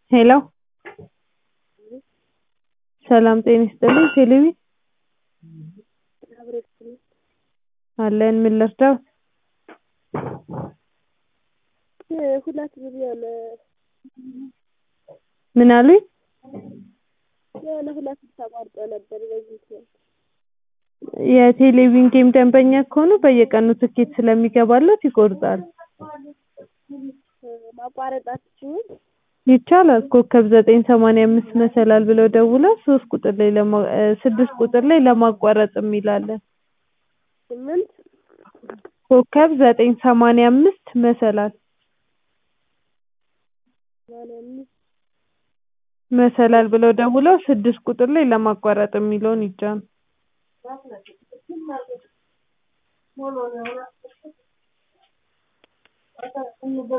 ሄሎ ሰላም ጤና ይስጥልኝ ቴሌቢ አለን ምን ልርዳዎት ሁለት ሚሊዮን ምን አሉኝ የሆነ ሁለት ተቋርጦ ነበር በዚህ ምክንያት የቴሌቪዥን ጌም ደንበኛ ከሆኑ በየቀኑ ትኬት ስለሚገባልዎት ይቆርጣሉ ማቋረጥ አትችይም ይቻላል ኮከብ ዘጠኝ ሰማንያ አምስት መሰላል ብለው ደውለው ሶስት ቁጥር ላይ ስድስት ቁጥር ላይ ለማቋረጥ የሚል አለ ስምንት ኮከብ ዘጠኝ ሰማንያ አምስት መሰላል ሰማንያ አምስት መሰላል ብለው ደውለው ስድስት ቁጥር ላይ ለማቋረጥ የሚለውን ይጫኑ